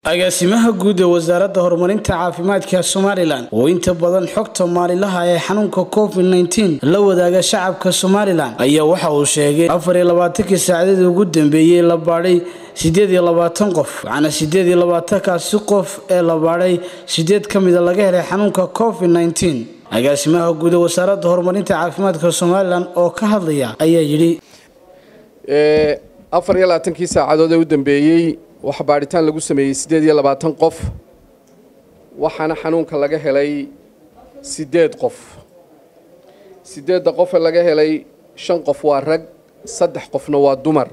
agaasimaha guud ee wasaaradda horumarinta caafimaadka somalilan oo inta badan xogta maalilaha ee xanuunka covid nteen la wadaaga shacabka somalilan ayaa waxa uu sheegay afar iyo labaatankii saacadadii ugu dambeeyey la baadhay siddeed iyo labaatan qof waxaana siddeed iyo labaatankaasi qof ee la baadhay siddeed ka mida laga helay xanuunka covid nteen agaasimaha guud ee wasaaradda horumarinta caafimaadka somalilan oo ka hadlaya ayaa yidhi afar iyo labaatankii saacadood ee u dambeeyey waxaa baadhitaan lagu sameeyey siddeed iyo labaatan qof waxaana xanuunka laga helay siddeed qof siddeedda qof ee laga helay shan qof waa rag saddex qofna waa dumar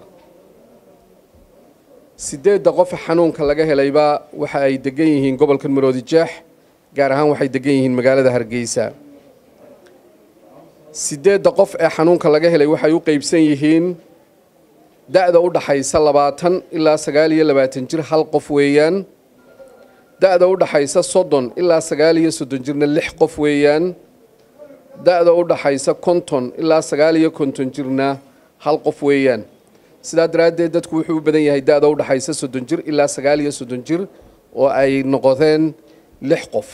siddeedda qofe xanuunka laga helayba waxa ay degan yihiin gobolka maroodi jeex gaar ahaan waxay degan yihiin magaalada hargeysa siddeedda qof ee xanuunka laga helay waxay u qeybsan yihiin da-da u dhaxaysa labaatan ilaa sagaal iyo labaatan jir hal qof weeyaan da-da u dhaxaysa soddon ilaa sagaal iyo soddon jirna lix qof weeyaan da-da u dhaxaysa konton ilaa sagaal iyo konton jirna hal qof weeyaan sidaa daraaddeed dadku wuxuu u badan yahay da-da u dhaxaysa soddon jir ilaa sagaal iyo soddon jir oo ay noqodeen lix qof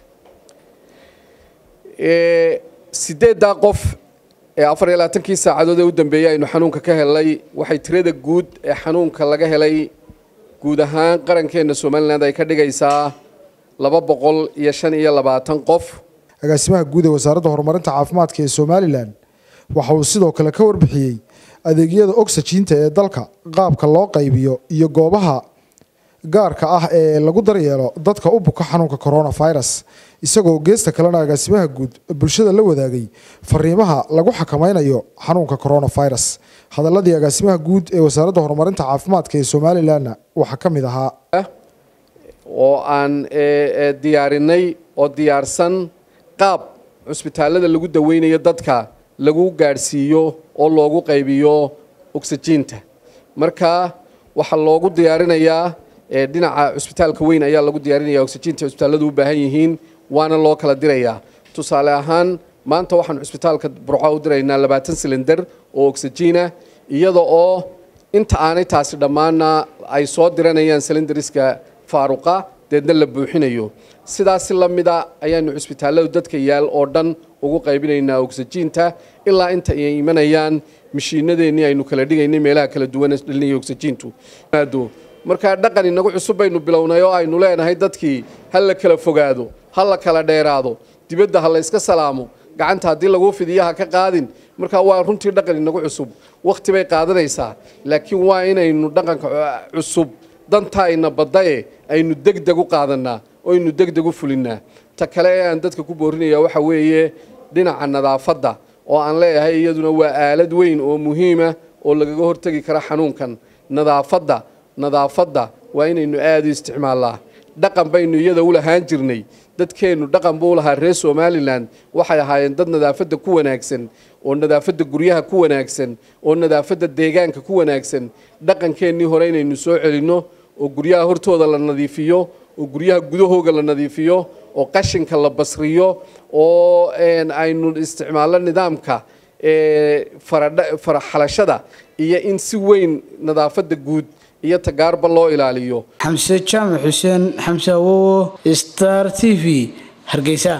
sideeddaa qof ee afar iyo labaatankii saacadood ee u dambeeyey aynu xanuunka ka helnay waxay tirada guud ee xanuunka laga helay guud ahaan qarankeenna somalilan ay ka dhigaysaa laba boqol iyo shan iyo labaatan qof agaasimaha guud ee wasaaradda horumarinta caafimaadka ee somalilan waxa uu sidoo kale ka warbixiyey adeegyada oxyjiinta ee dalka qaabka loo qaybiyo iyo goobaha gaarka ah ee lagu daryeelo dadka u buka xanuunka coronavirus isagoo geesta kalena agaasimaha guud bulshada la wadaagay fariimaha lagu xakameynayo xanuunka coronavirus hadaladii agaasimaha guud ee wasaaradda horumarinta caafimaadka ee somalilanna waxaa ka mid ahaa oo aan diyaarinay oo diyaarsan qaab cusbitaalada lagu daweynayo dadka lagu gaadhsiiyo oo loogu qaybiyo oxyjiinta marka waxaa loogu diyaarinayaa dhinaca cusbitaalka weyn ayaa lagu diyaarinaya oxyjiinta cusbitaalladu u baahan yihiin waana loo kala dirayaa tusaale ahaan maanta waxaan cusbitaalka burco u diraynaa labaatan silindar oo oxyjiina iyada oo inta aanay taasi dhammaanna ay soo diranayaan silindariska faaruqa deedna la buuxinayo sidaasi la mida ayaanu cusbitaalladu dadka yaal oo dhan ugu qaybinaynaa oxyjiinta ilaa inta ay imanayaan mashiinadeennii aynu kala dhigaynay meelaha kala duwan dhalinaya oxyjiintu markaa dhaqan inagu cusub baynu bilownay oo aynu leenahay dadkii ha la kala fogaado ha la kala dheeraado dibadda ha la yska salaamo gacanta haddii laguu fidiya ha ka qaadin markaa waa runtii dhaqan inagu cusub wakhti bay qaadanaysaa laakiin waa inaynu dhaqanka cusub dantaayna baddaye aynu degdeg u qaadanaa oo aynu degdeg u fulinnaa ta kale ee aan dadka ku boorinaya waxa weeye dhinaca nadaafadda oo aan leeyahay iyaduna waa aalad weyn oo muhiima oo lagaga hortegi kara xanuunkan nadaafadda nadaafadda waa inaynu aada u isticmaalnaa dhaqan baynu iyada u lahaan jirnay dadkeennu dhaqan buu lahaa reer somalilan waxay ahaayeen dad nadaafadda ku wanaagsan oo nadaafadda guryaha ku wanaagsan oo nadaafadda deegaanka ku wanaagsan dhaqankeennii hore inaynu soo celinno oo guryaha hortooda la nadiifiyo oo guryaha gudahooga la nadiifiyo oo qashinka la basriyo oo aynu isticmaalno nidaamka faraxalashada iyo in si weyn nadaafadda guud iyo tagaarba loo ilaaliyo xamse jaamac xuseen xamse awowo star t v hargeysa